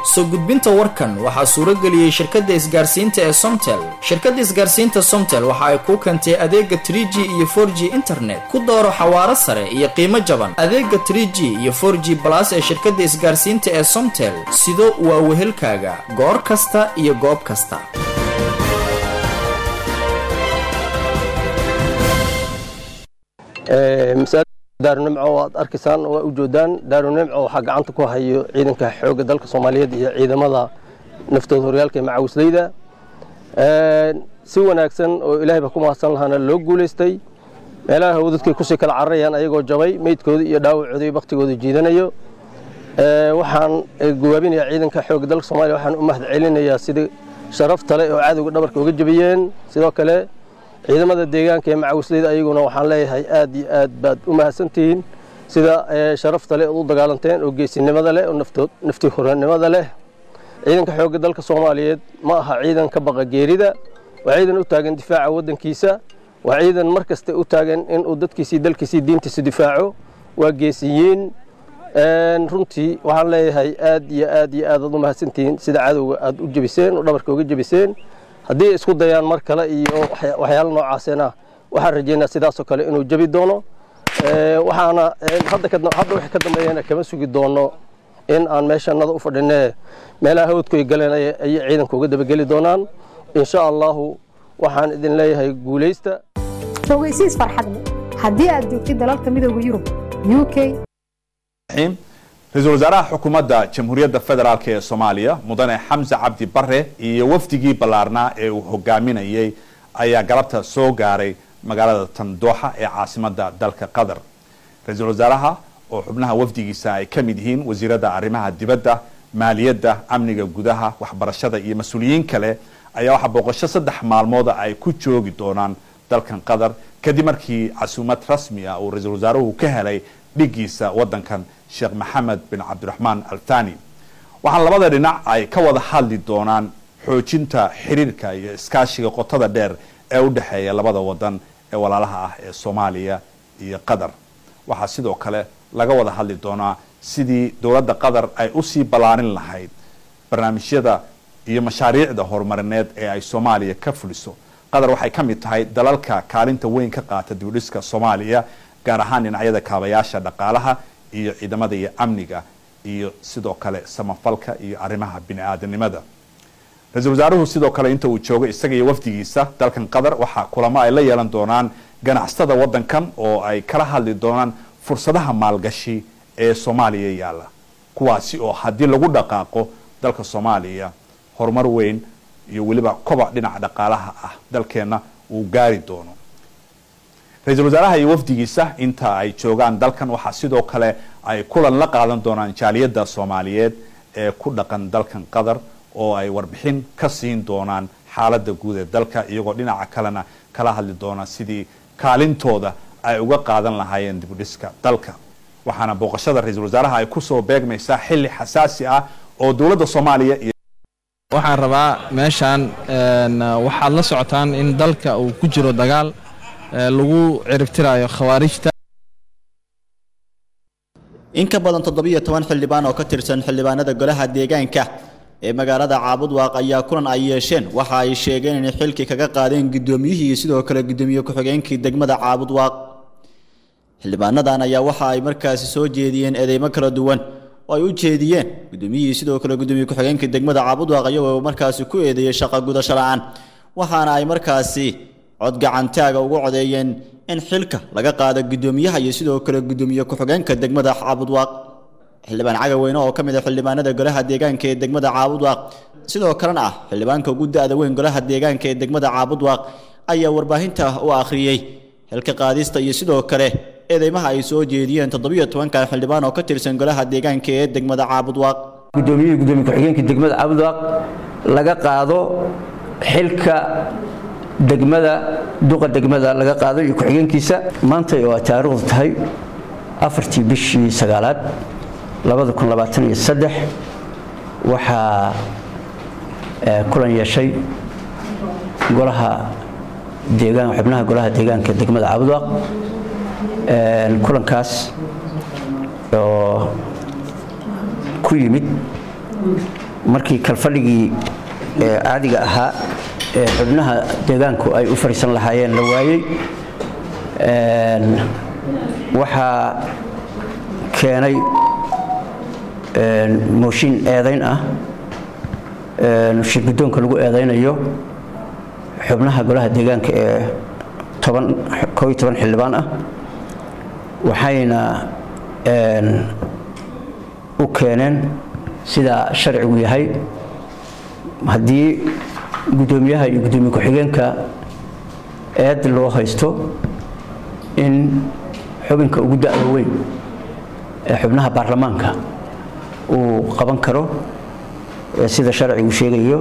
soo gudbinta warkan waxaa suuro geliyey shirkadda isgaarsiinta ee somtel shirkadda isgaarsiinta somtel waxa ay kuu keentay adeega 3g iyo 4g internet ku dooro xawaaro sare iyo qiimo jaban adeega 3g iyo 4g balas ee shirkadda isgaarsiinta ee somtel sido waa wehelkaaga goor kasta iyo goob kasta daarunimco aad arkaysaan waa u joodaan daarunimco waxaa gacanta ku hayo ciidanka xoogga dalka soomaaliyeed iyo ciidamada naftooda horyaalka ee macawisleyda si wanaagsan oo ilaahayba ku mahadsan lahaana loo guulaystay meelaha hawdadkay kusii kala cararayaan ayagoo jabay meydkooda iyo dhaawacooda iyo baktigooda jiidanayo waxaan gawaabinayaa ciidanka xoogga dalka soomaaliya waxaan u mahad celinayaa sidii sharafta le oo cadowga dhabarka uga jabiyeen sidoo kale ciidamada deegaanka ee macawisleyda ayaguna waxaan leeyahay aad iyo aad baad u mahadsantihiin sida sharafta leh ood u dagaalanteen oo geesinimada leh oo nafti horanimada leh ciidanka xoogga dalka soomaaliyeed ma aha ciidan ka baqa geerida waa ciidan u taagan difaaca waddankiisa waa ciidan mar kasta u taagan inuu dadkiisii dalkiisii diintiisa difaaco waa geesiyiin runtii waxaan leeyahay aad iyo aad iyo aad aad u mahadsantihiin sida cadowga aad u jebiseen oo dhabarka uga jebiseen haddii isku dayaan mar kale iyo waxyaalo noocaasena waxaan rajeynaa sidaasoo kale inuu jebi doono waxaana hadda wixii ka dambeeyana kama sugi doono in aan meeshanada u fadhinee meelaha hawdkuay galeen ayay ciidanka uga dabageli doonaan insha allahu waxaan idin leeyahay guulaysta ogeysiis farxadle haddii aad joogtid dalalka midooda yurub u k ra-iisul wasaaraha xukuumadda jamhuuriyadda federaalk ee soomaaliya mudane xamse cabdi bare iyo wafdigii ballaarnaa ee uu hogaaminayay ayaa galabta soo gaaray magaalada tandooxa ee caasimadda dalka qatar ra-iisul wasaaraha oo xubnaha wafdigiisa ay ka mid yihiin wasiiradda arrimaha dibadda maaliyadda amniga gudaha waxbarashada iyo mas-uuliyiin kale ayaa waxaa booqasho saddex maalmooda ay ku joogi doonaan dalkan qatar kadib markii casuumad rasmi ah uu ra-iisul wasaaruhu ka helay dhigiisa waddankan sheekh maxamed bin cabdiraxmaan althani waxaan labada dhinac ay ka wada hadli doonaan xoojinta xiriirka iyo iskaashiga qotada dheer ee u dhexeeya labada wadan ee walaalaha ah ee soomaaliya iyo qatar waxaa sidoo kale laga wada hadli doonaa sidii dowladda qatar ay usii ballaarin lahayd barnaamijyada iyo mashaariicda horumarineed ee ay soomaaliya ka fuliso qatar waxay ka mid tahay dalalka kaalinta weyn ka qaata dibudhiska soomaaliya gaar ahaan dhinacyada kaabayaasha dhaqaalaha iyo ciidamada iyo amniga iyo sidoo kale samafalka iyo arrimaha bini-aadanimada ra-iisul wasaaruhu sidoo kale inta uu joogo isaga iyo wafdigiisa dalkan qatar waxaa kulamo ay la yeelan doonaan ganacsatada waddankan oo ay kala hadli doonaan fursadaha maalgashi ee soomaaliya yaalla kuwaasi oo haddii lagu dhaqaaqo dalka soomaaliya horumar weyn iyo weliba kobac dhinaca dhaqaalaha ah dalkeenna uu gaari doono ra-iisul wasaaraha iyo wafdigiisa inta ay joogaan dalkan waxaa sidoo kale ay kulan la qaadan doonaan jaaliyadda soomaaliyeed ee ku dhaqan dalkan qatar oo ay warbixin ka siin doonaan xaaladda guud ee dalka iyagoo dhinaca kalena kala hadli doona sidii kaalintooda ay uga qaadan lahaayeen dibudhiska dalka waxaana booqashada ra-iisul wasaaraha ay kusoo beegmaysaa xilli xasaasi ah oo dowladda soomaaliya iyo waxaan rabaa meeshaan waxaad la socotaan in dalka uu ku jiro dagaal lagu ciribtirayo khawaarijta in ka badan toddobiyo toban xildhibaan oo ka tirsan xildhibaanada golaha deegaanka ee magaalada caabudwaaq ayaa kulan ay yeesheen waxa ay sheegeen inay xilkii kaga qaadeen guddoomiyihii iyo sidoo kale guddoomiye ku-xigeenkii degmada caabudwaaq xildhibaanadan ayaa waxa ay markaasi soo jeediyeen eedeymo kala duwan oo ay u jeediyeen guddoomiyihii sidoo kale guddoomiye ku-xigeenkii degmada caabudwaaq iyagoo markaasi ku eedeeyey shaqo gudasho la-aan waxaana ay markaasi cod gacantaaga ugu codeeyeen in xilka laga qaado guddoomiyaha iyo sidoo kale guddoomiye ku-xigeenka degmada caabudwaaq xildhibaan cagaweyne oo ka mid ah xildhibaanada golaha deegaanka ee degmada caabudwaaq sidoo kalena ah xildhibaanka ugu da-da weyn golaha deegaanka ee degmada caabudwaaq ayaa warbaahinta u akhriyey xilka qaadista iyo sidoo kale eedeymaha ay soo jeediyeen toddobiyo tobankan xildhibaan oo ka tirsan golaha deegaanka ee degmada caabudwaaq guddoomiyihii gudoomiye ku-xigeenka degmada caabudwaaq laga qaado xilka degmada duqa degmada laga qaado iyo ku-xigeenkiisa maanta oo ay taariikhdu tahay afartii bishii sagaalaad labada kun labaatan iyo saddex waxaa kulan yeeshay golaha deegaan xubnaha golaha deegaanka degmada caabudwaaq kulankaas oo ku yimid markii kalfadhigii caadiga ahaa ee xubnaha deegaanku ay u fariisan lahaayeen la waayey waxaa keenay mooshin eedayn ah shir guddoonka lagu eedaynayo xubnaha golaha deegaanka ee kooiyo toban xildhibaan ah waxayna u keeneen sidaa sharcigu yahay haddii guddoomiyaha iyo guddoomiye ku-xigeenka eed loo haysto in xubinka ugu da'da weyn ee xubnaha baarlamaanka uu qaban karo sida sharcigu sheegayo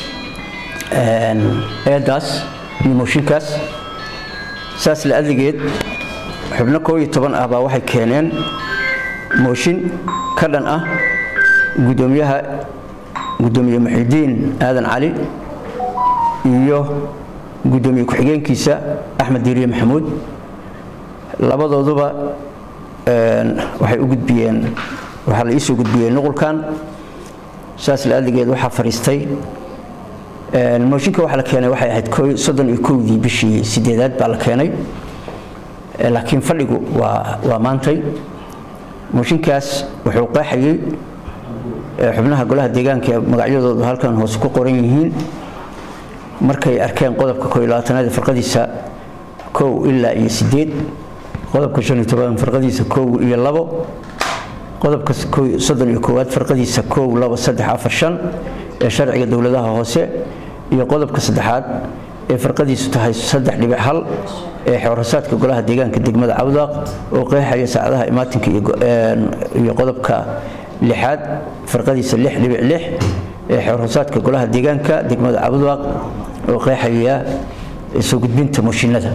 eedaas iyo mooshinkaas saas la adigeed xubno koo iyo toban ah baa waxay keeneen mooshin ka dhan ah guddoomiyaha guddoomiye muxidiin aadan cali iyo guddoomiye ku-xigeenkiisa axmed diiriye maxamuud labadooduba waxay u gudbiyeen waxaa la iisoo gudbiyey nuqulkan saas la adigeed waxaa fadhiistay mooshinka waxaa la keenay waxay ahayd soddon iyo kowdii bishii sideedaad baa la keenay laakiin fadhigu waa waa maantay mooshinkaas wuxuu qeexayey xubnaha golaha deegaanka ee magacyadoodu halkan hoose ku qoran yihiin markay arkeen qodobka koo iyo labaatanaad farqadiisa kow ilaa iyo sideed qodobka shan iyo toban farqadiisa kow iyo labo qodobka soddon iyo koowaad farqadiisa kow labo saddex afar shan ee sharciga dowladaha hoose iyo qodobka saddexaad ee farqadiisu tahay saddex dhibic hal ee xeerasaadka golaha deegaanka degmada cabdaaq oo qeexaya saacadaha imaatinka iyo qodobka lixaad farqadiisa lix dhibic lix ee xeerasaadka golaha deegaanka degmada cabdaaq oo qeexaya soo gudbinta mooshinada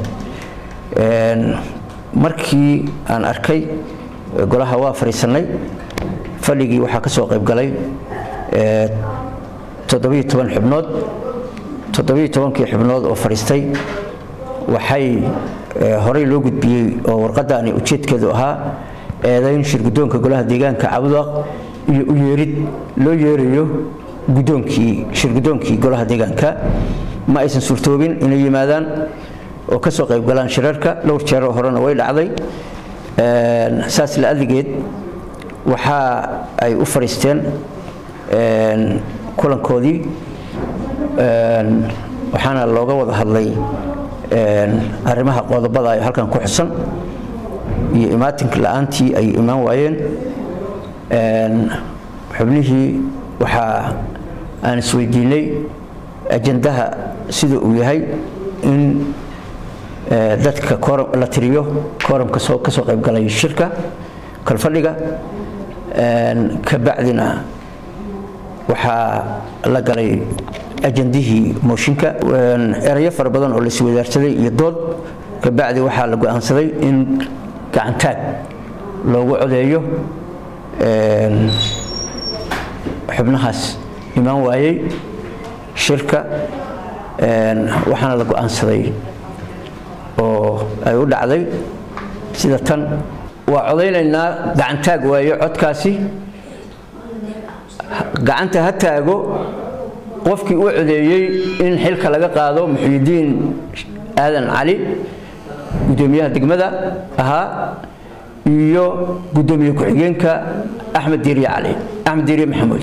markii aan arkay golaha waa fadhiisanay fadhigii waxaa ka soo qayb galay toddobiyo toban xubnood toddobiyo tobankii xubnood oo fadhiistay waxay horey loo gudbiyey oo warqadaani ujeedkeedu ahaa eedayn shir guddoonka golaha deegaanka cabdaaq iyo u yeerid loo yeerayo guddoonkii shir guddoonkii golaha deegaanka ma aysan suurtoobin inay yimaadaan oo ka soo qayb galaan shirarka dhowr jeeroo horena way dhacday saas la adigeed waxa ay u fadhiisteen kulankoodii waxaana looga wada hadlay arrimaha qodobada ay halkan ku xusan iyo imaatinka la-aantii ay imaan waayeen xubnihii waxaa aan isweydiinay ajandaha sida uu yahay in dadka la tiriyo kooramka ka soo qayb galay shirka kalfadhiga ka bacdina waxaa la galay ajandihii mooshinka erayo fara badan oo la iswadaarsaday iyo dood ka bacdi waxaa la go-aansaday in gacantaag loogu codeeyo xubnahaas imaan waayey shirka waxaana la go-aansaday oo ay u dhacday sida tan waa codaynaynaa gacantaag waayo codkaasi gacanta ha taago qofkii u codeeyey in xilka laga qaado muxyidiin aadan cali guddoomiyaha degmada ahaa iyo guddoomiye ku-xigeenka axmed diiriye cali axmed diiriye maxamuud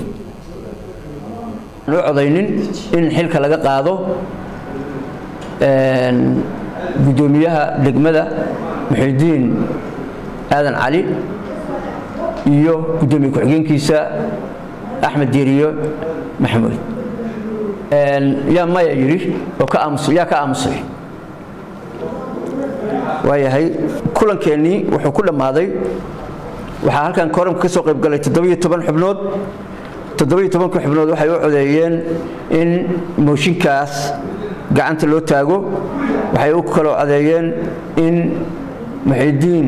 u codaynin in xilka laga qaado guddoomiyaha degmada muxidiin aadan cali iyo guddoomiye ku-xigeenkiisa axmed diiriyo maxamuud yaa maya yidhi oo ka aamus yaa ka aamusay waayahay kulankeenii wuxuu ku dhammaaday waxaa halkan kooramka ka soo qayb galay toddobiyo toban xubnood toddobiyo tobanka xubnood waxay u codeeyeen in mooshinkaas gacanta loo taago waxay u kaloo codeeyeen in muxidiin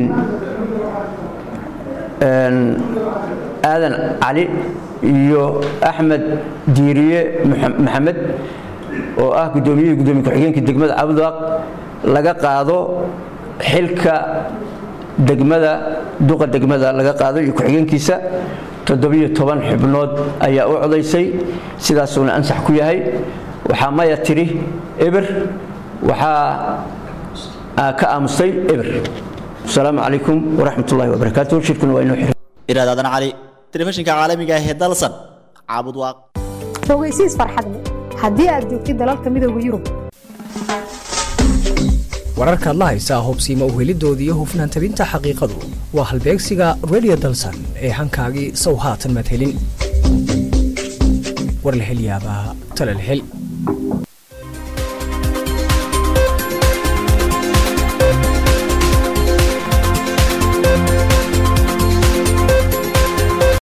aadan cali iyo axmed diiriye maxamed oo ah guddoomiyihii guddoomiye ku-xigeenka degmada cabdaaq laga qaado xilka degmada duqa degmada laga qaado iyo ku-xigeenkiisa toddobiyo toban xubnood ayaa u codaysay sidaasuuna ansax ku yahay waxaa maya tiri eber waxaa ka aamustay eber asalaamu calaykum waraxmat ullahi wabarakaatu shirkuna waa inoo xiran iraad aadan cali telefishinka caalamiga ah ee dalsan caabud waaq ogeysiis farxad leh haddii aad joogtid dalalka midooda yurub wararkaad la haysaa hubsiima uhelidooda iyo hufnaan tabinta xaqiiqadu waa halbeegsiga radio dalsan ee hankaagii sow haatan madhelin war la hel yaabaa tala la hel